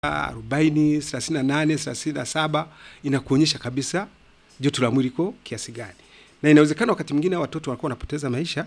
arobaini, thelathini na nane, thelathini na saba inakuonyesha kabisa joto la mwili iko kiasi gani, na inawezekana wakati mwingine watoto wanakuwa wanapoteza maisha,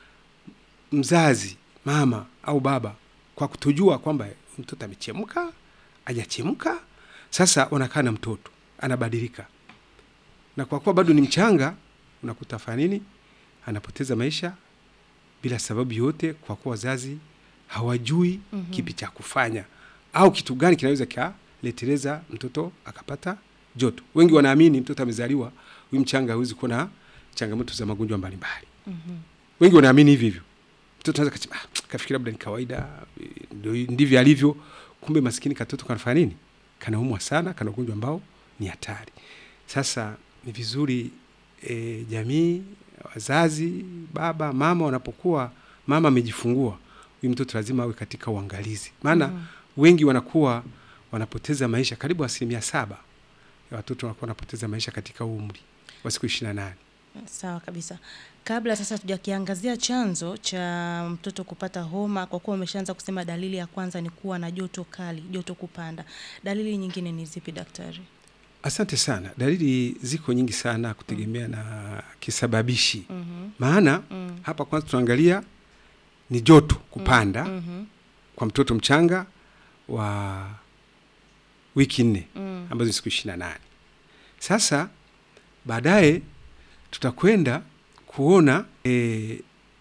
mzazi mama au baba kwa kutojua kwamba mtoto amechemka hajachemka. Sasa wanakaa na mtoto anabadilika, na kwa kuwa bado ni mchanga, unakuta fanya nini, anapoteza maisha bila sababu yote, kwa kuwa wazazi hawajui mm -hmm. kipi cha kufanya au kitu gani kinaweza kaleteleza mtoto akapata joto. Wengi wanaamini mtoto amezaliwa huyu mchanga hawezi kuwa na changamoto za magonjwa mbalimbali mm -hmm. wengi wanaamini hivi hivyo, mtoto anaweza kasema ah, kafikiri labda ni kawaida, ndivyo alivyo. Kumbe maskini katoto kanafanya nini? Kanaumwa sana, kana ugonjwa ambao ni hatari. Sasa ni vizuri e, jamii, wazazi, baba mama, wanapokuwa mama amejifungua huyu mtoto lazima awe katika uangalizi, maana mm -hmm. wengi wanakuwa wanapoteza maisha, karibu asilimia saba ya watoto wanakuwa wanapoteza maisha katika umri wa siku ishirini na nane. Sawa kabisa. Kabla sasa tujakiangazia chanzo cha mtoto kupata homa, kwa kuwa umeshaanza kusema dalili ya kwanza ni kuwa na joto kali, joto kupanda, dalili nyingine ni zipi daktari? Asante sana. Dalili ziko nyingi sana kutegemea mm. na kisababishi mm -hmm. maana Mm. hapa kwanza tunaangalia ni joto kupanda Mm -hmm. kwa mtoto mchanga wa wiki nne Mm. ambazo ni siku ishirini na nane. Sasa baadaye tutakwenda kuona e,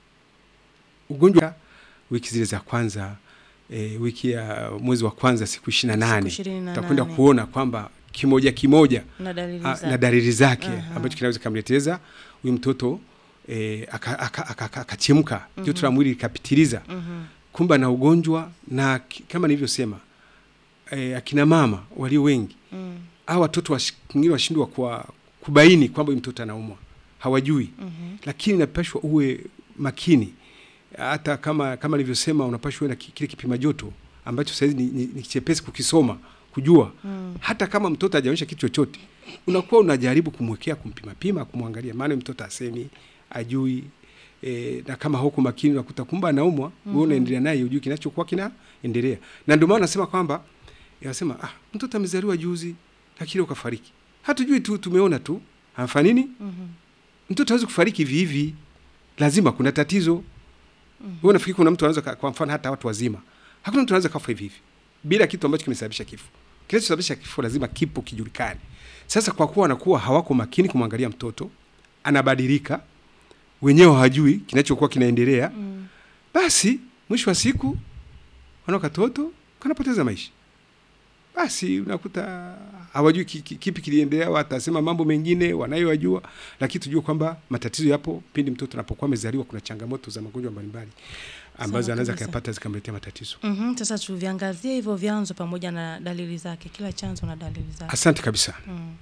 ugonjwa wiki zile za kwanza e, wiki ya mwezi wa kwanza siku ishirini na Siku nane ishirini na tutakwenda nane. kuona kwamba kimoja kimoja na dalili a, zake. na dalili zake Aha. ambacho kinaweza kamleteza huyu mtoto e, akachemka joto la mwili likapitiliza Mhm. kumbe na ugonjwa na ki- kama nilivyosema e, akina mama walio wengi Mm. au watoto wash- wengine washindwa kwa kubaini kwamba huyu mtoto anaumwa, hawajui Mhm. lakini inapashwa uwe makini, hata kama kama nilivyosema, unapashwa uwe na ki- kile kipima joto ambacho saizi ni, ni, ni chepesi kukisoma kujua Mm. hata kama mtoto hajaonyesha kitu chochote, unakuwa unajaribu kumwekea kumpima pima, kumwangalia, maana mtoto asemi ajui e, na kama huko makini unakuta kumba anaumwa, wewe unaendelea naye, ujui kinachokuwa kinaendelea. Na ndio maana nasema kwamba yanasema ah, mtoto amezaliwa juzi lakini ukafariki, hatujui tu, tumeona tu anafanya nini. Mhm. Mtoto hawezi kufariki hivi hivi, lazima kuna tatizo. Wewe unafikiri kuna mtu anaweza ka- kwa mfano hata watu wazima, hakuna mtu anaweza kafa hivi hivi bila kitu ambacho kimesababisha kifo. Kinachosababisha kifo lazima kipo kijulikane. Sasa kwa kuwa wanakuwa hawako makini kumwangalia mtoto, anabadilika, wenyewe hawajui kinachokuwa kinaendelea, Mm. basi mwisho wa siku wana katoto kanapoteza maisha. Basi unakuta hawajui ki- ki- kipi kiliendelea, watasema mambo mengine wanayojua, lakini tujue kwamba matatizo yapo pindi mtoto anapokuwa amezaliwa. Kuna changamoto za magonjwa mbalimbali ambazo Sawa anaweza kabisa. kuyapata zikamletea matatizo. Mhm. Sasa tuviangazie hivyo vyanzo pamoja na dalili zake, kila chanzo na dalili zake. Asante kabisa. Mm.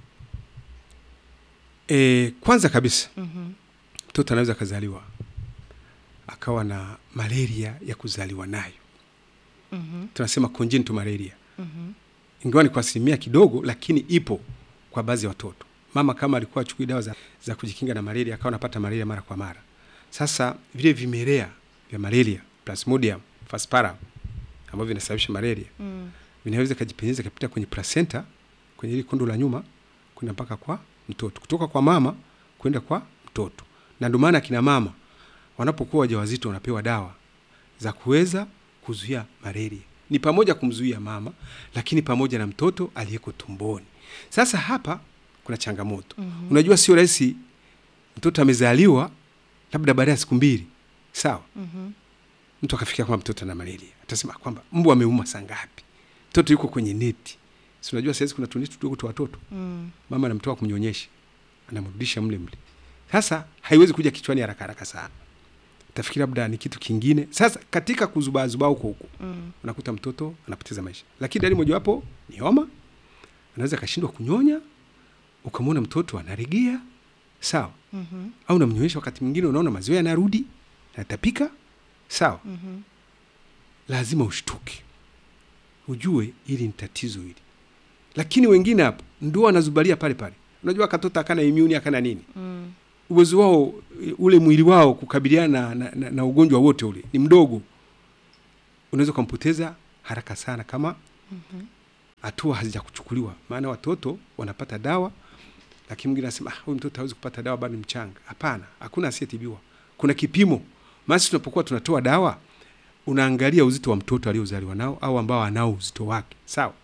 E, kwanza kabisa Mhm. mtoto anaweza akazaliwa akawa na malaria ya kuzaliwa nayo, Mhm. tunasema congenital malaria, Mhm. ingawa ni kwa asilimia kidogo, lakini ipo kwa baadhi ya watoto. Mama kama alikuwa achukui dawa za, za kujikinga na malaria akawa anapata malaria mara kwa mara. Sasa vile vimelea vya malaria Plasmodium falciparum ambavyo vinasababisha malaria Mm. vinaweza kajipenyeza kapita kwenye placenta, kwenye ile kondo la nyuma kwenda mpaka kwa mtoto, kutoka kwa mama kwenda kwa mtoto. Na ndio maana akina mama wanapokuwa wajawazito wanapewa dawa za kuweza kuzuia malaria, ni pamoja kumzuia mama, lakini pamoja na mtoto aliyeko tumboni. Sasa hapa kuna changamoto Mhm. unajua, sio rahisi. Mtoto amezaliwa labda baada ya siku mbili, sawa Mhm. mtu akafikia kwamba mtoto ana malaria, atasema kwamba mbu ameuma saa ngapi? Mtoto yuko kwenye neti, si unajua saizi kuna tuneti tudogo tu watoto, Mm. mama anamtoa kumnyonyesha, anamrudisha mle mle. Sasa haiwezi kuja kichwani haraka haraka sana, tafikiri labda ni kitu kingine. Sasa katika kuzubaazubaa huko huko Mm. unakuta mtoto anapoteza maisha, lakini dalili mojawapo ni homa, anaweza akashindwa kunyonya, ukamwona mtoto anaregea, sawa Mhm. au unamnyonyesha, wakati mwingine unaona maziwa yanarudi, natapika, sawa Mhm. lazima ushtuke, ujue hili ni tatizo hili. Lakini wengine hapo ndio wanazubalia pale pale. Unajua katoto akana immune akana nini, Mm. uwezo wao ule mwili wao kukabiliana na, na, na, na ugonjwa wote ule ni mdogo, unaweza ukampoteza haraka sana kama Mhm. hatua hazijakuchukuliwa, maana watoto wanapata dawa, lakini mwingine anasema ah, huyu mtoto hawezi kupata dawa, bado ni mchanga. Hapana, hakuna asiyetibiwa. Kuna kipimo. Maana sisi tunapokuwa tunatoa dawa, unaangalia uzito wa mtoto aliozaliwa nao au ambao anao uzito wake, sawa.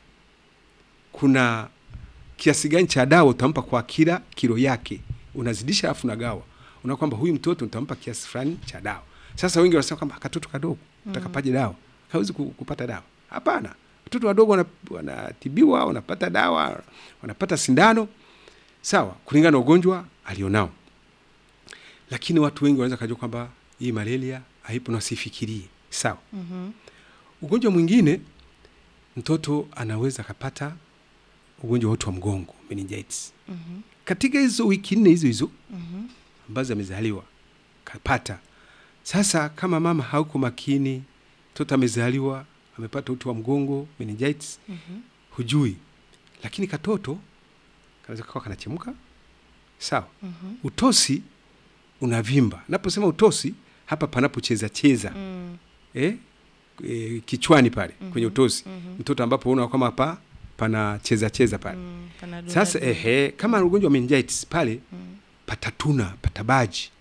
Kuna kiasi gani cha dawa utampa kwa kila kilo yake, unazidisha alafu unagawa, unaona kwamba huyu mtoto utampa kiasi fulani cha dawa. Sasa wengi wanasema kwamba katoto kadogo utakapaje dawa, hawezi ku- kupata dawa. Hapana, watoto wadogo wana- wanatibiwa, wanapata dawa, wanapata sindano, sawa, kulingana na ugonjwa alionao. Lakini watu wengi wanaweza kujua kwamba hii malaria haipo na wasifikirie, sawa. Mhm. Ugonjwa mwingine mtoto anaweza akapata ugonjwa wa uti wa mgongo meningitis. Mhm. Katika hizo wiki nne hizo hizo Mhm. ambazo amezaliwa kapata. Sasa kama mama hauko makini, mtoto amezaliwa amepata uti wa mgongo meningitis, Mhm. hujui, lakini katoto kanaweza kawa kanachemka, sawa. Mhm. Utosi unavimba. Naposema utosi hapa panapocheza cheza Mm. eh, eh, kichwani pale Mhm. kwenye utosi Mhm. mtoto ambapo unaona kama hapa pana cheza cheza pale Mm. Panadol sasa advil. ehe, kama ugonjwa wa meningitis pale Mm. patatuna patabaji,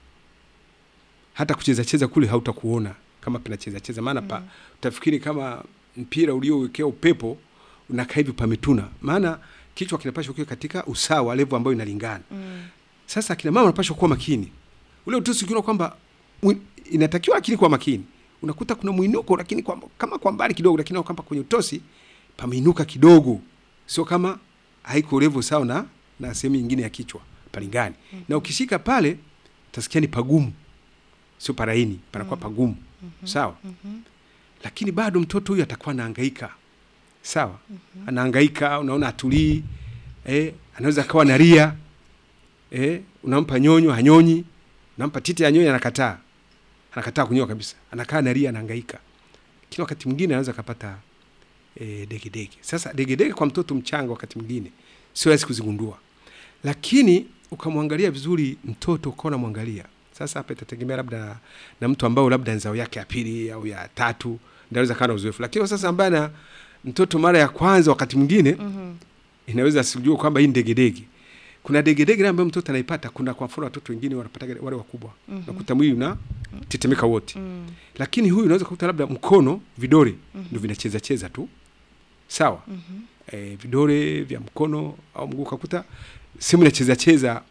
hata kucheza cheza kule hautakuona kama panacheza cheza, maana pa utafikiri kama mpira uliowekea upepo unakaa hivi pametuna, maana kichwa kinapashwa kiwe katika usawa, level ambayo inalingana. Mm. Sasa akina mama wanapashwa kuwa makini. Ule utosi ukiona kwamba mwi- inatakiwa lakini kwa makini, unakuta kuna mwinuko lakini kwa, kama kwa mbali kidogo, lakini unaona kwamba kwenye utosi pameinuka kidogo, sio kama haiko level sawa na na sehemu nyingine ya kichwa palingani. Na ukishika pale utasikia ni pagumu, sio paraini, panakuwa pagumu, sawa. Mhm. Lakini bado mtoto huyu atakuwa anahangaika, sawa, anahangaika, unaona atulii, eh, anaweza akawa nalia eh, unampa nyonyo hanyonyi, unampa titi ya nyonyo anakataa, anakataa kunyoa kabisa, anakaa nalia, anahangaika. Kila wakati mwingine anaweza akapata eh, degedege. Sasa degedege kwa mtoto mchanga wakati mwingine sio rahisi kuzigundua, lakini ukamwangalia vizuri mtoto ukawa unamwangalia sasa, hapa itategemea labda na, na mtu ambao labda nzao yake ya pili au ya tatu ndio anaweza kawa na uzoefu, lakini sasa ambaye na mtoto mara ya kwanza, wakati mwingine Mhm. inaweza asijue kwamba hii ni degedege. Kuna degedege ile ambayo mtoto anaipata. Kuna kwa mfano watoto wengine wanapata wale wakubwa, Mhm. nakuta mwili una tetemeka wote, Mm. lakini huyu unaweza kukuta labda mkono, vidole ndio vinacheza cheza tu, sawa Mhm. e, vidole vya mkono au mguu ukakuta sehemu inacheza cheza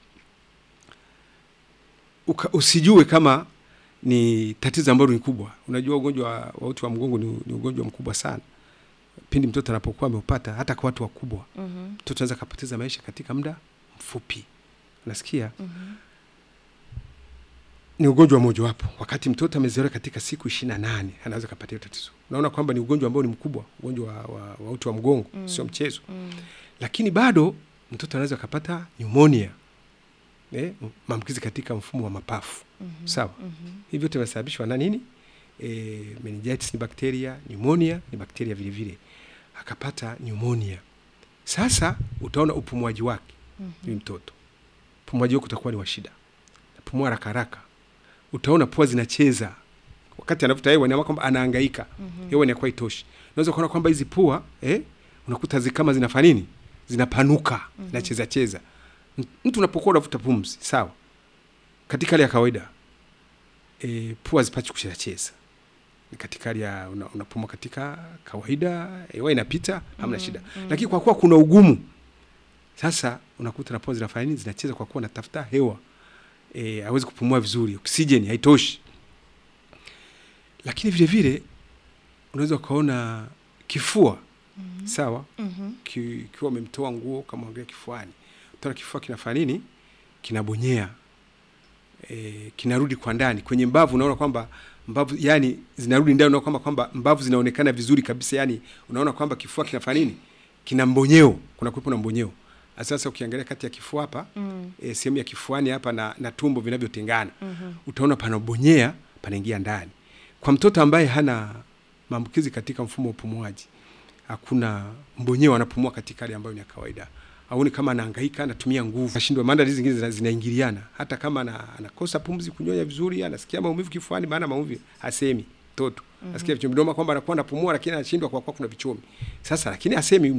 uka, usijue kama ni tatizo ambalo ni kubwa. Unajua ugonjwa wa wa uti wa mgongo ni, ni ugonjwa mkubwa sana. Pindi mtoto anapokuwa ameupata, hata kwa watu wakubwa, Mhm. mtoto anaweza kapoteza maisha katika muda mfupi. Unasikia? Mhm. ni ugonjwa mmojawapo. Wakati mtoto amezaliwa katika siku ishirini na nane anaweza kapata hiyo tatizo. Unaona kwamba ni ugonjwa ambao ni mkubwa, ugonjwa wa, wa, wa uti wa mgongo Mm. sio mchezo. Mm. Lakini bado mtoto anaweza kapata pneumonia, eh, maambukizi katika mfumo wa mapafu Mhm. sawa. Mhm. Hivi vyote vinasababishwa na nini? E, meningitis ni bakteria, pneumonia ni bakteria vile vile, akapata pneumonia. Sasa utaona upumuaji wake Mhm. huyu mtoto, upumuaji wake utakuwa ni wa shida, napumua haraka haraka, utaona pua zinacheza wakati anavuta hewa, inaona kwamba anahangaika, Mhm. hewa inakuwa itoshi. Unaweza kuona kwamba hizi pua eh, unakuta zi kama zinafanya nini, zinapanuka, zinacheza cheza. M- Mtu unapokuwa unavuta pumzi, sawa, katika hali ya kawaida e, pua zipati kucheza cheza ni katika hali ya una- unapumua katika kawaida, hewa inapita, hamna Mm, shida. mm. Lakini kwa kuwa kuna ugumu, sasa unakuta na pua zinafanya nini, zinacheza kwa kuwa natafuta hewa e, hawezi kupumua vizuri, oksijeni haitoshi. Lakini vile vile unaweza ukaona kifua Mhm. sawa, Mhm. ki- ikiwa umemtoa nguo ukamwangalia kifuani, utaona kifua kinafanya nini, kinabonyea e, kinarudi kwa ndani kwenye mbavu. Unaona kwamba mbavu yani zinarudi ndani, unaona kwamba kwamba mbavu zinaonekana vizuri kabisa, yani unaona kwamba kifua kinafanya nini, kina mbonyeo, kuna kuwepo na mbonyeo. Sasa ukiangalia kati ya kifua hapa Mm. e, sehemu ya kifuani hapa na, na tumbo vinavyotengana Mhm. utaona panabonyea panaingia ndani. Kwa mtoto ambaye hana maambukizi katika mfumo wa upumuaji, hakuna mbonyeo, anapumua katika hali ambayo ni ya kawaida. Auni kama anahangaika, anatumia nguvu, ashindwa, maana hizi zingine zina- zinaingiliana. Hata kama ana, anakosa pumzi, kunyonya vizuri, anasikia maumivu kifuani, maana maumivu hasemi mtoto, nasikia vichomi, ndio maana kwamba anakuwa anapumua, lakini anashindwa kwa kuwa kuna vichomi. Sasa lakini hasemi